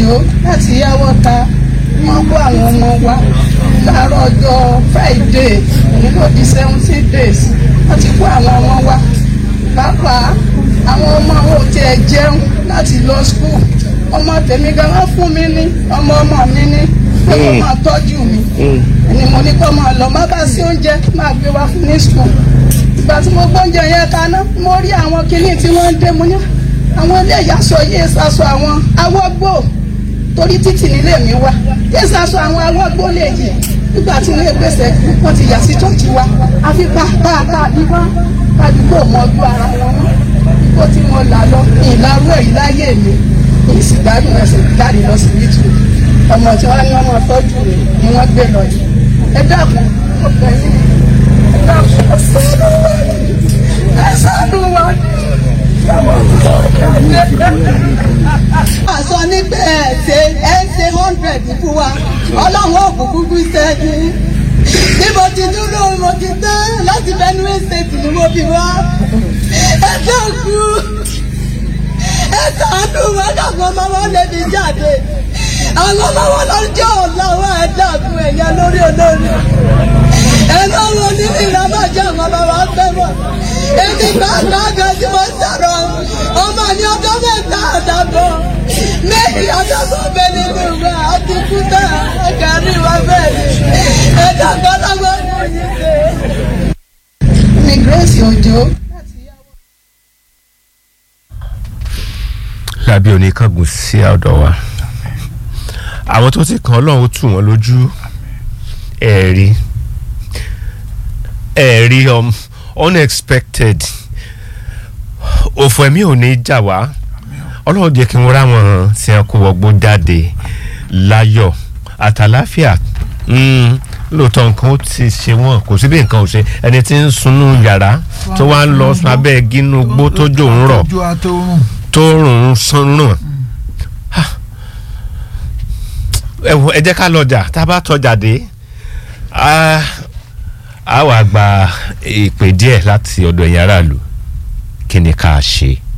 òjò láti yáwọ́ ta wọ́n kó àwọn ọmọ wa láàárọ̀ ọjọ́ friday òun ló di seventeen days wọ́n ti kó àwọn ọmọ wa pàápàá àwọn ọmọ àwọn ò tiẹ̀ jẹun láti lọ school ọmọ tèmi gan wọ́n fún mi ní ọmọ ọmọ mi ní pé wọ́n máa tọ́jú mi ẹni mo ní kó máa lọ má bá sí oúnjẹ máa gbé wá fún ní school ìgbà tí mo gbóúnjẹ yẹn kaná mo rí àwọn kinní tí wọ́n ń dé mo ní àwọn ilé ìyàsọ yìí ṣaṣọ àwọn awọ́gbò torí títì nílé mi wá yìí ṣaṣọ àwọn awọ́gbò lè yìí nígbà tí wọ́n gbèsè wọ́n ti yà sí chọ́ọ̀chì wa àfi pàápàá àdúgbò àdúgbò mọ́jú ara wọn mọ́ kó tí mo là lọ ìlarú èyí láyé mi ìsìgbádùn ẹsẹ̀ jáde lọ sí youtube ọmọ tí wọ́n ní ọmọ tọ́jú mi ni wọ́n gbé lọ yìí ẹ dákun ó bẹ̀ yín ẹ dákun ẹ sọ́nù wa ẹ sọ́nù wa àsọ nígbà ẹ ṣe ẹ ṣe hundred fún wa ọlọ́run òkùnkùn kú sẹ́yìn bí mo ti dúró mo ti tán láti Benue State ni mo fi wá ẹ dẹ́kun ẹ ṣàánú wọn dàgbọ́n ọmọ wọn lè fi jáde àwọn ọmọ wọn lọ́jọ́ ọ̀la wọn ẹ dàgbọ́n ẹ̀yà lórí olórí ẹ lọ́wọ́ nínú ìrámọ̀jọ́ àwọn ọmọ wa fẹ́ mọ̀ èmi gbàgbọ́ àgbà tí mo sọ̀rọ̀ ọmọ ní ọjọ́ mẹ́ta àdàbọ̀ méjì àdàbọ̀ bẹ nínú wa àti kúta ẹ̀kárí wa bẹ́ẹ̀ ni ẹ̀dá gbọ́dọ̀gbọ́ ní òyìnbó. mi Grace Òjó. lábí oníkángun sí ọ̀dọ̀ wa àwọn tó ti kàn ọlọ́run ó tù wọ́n lójú ẹ̀rí ẹ̀rí unexpected òfò ẹ̀mí ò ní jà wá ọlọ́run jẹ́ kí wọ́n ráwọn tí wọ́n kó wọgbó jáde láyọ̀ àtàláfíà lóòótọ́ nǹkan ó ti ṣe wọ́n kò sí bí nǹkan ò ṣe ẹni tí ń sunú yàrá tó wá ń lọ abẹ́ gínú gbó tó jò ń rọ̀ tó rùn sánrùn ẹ jẹ́ ká lọ́jà tá a bá tọ́jà dé a wà gba ìpè díẹ̀ láti ọ̀dọ̀ ẹ̀yin aráàlú kí ni ká ṣe.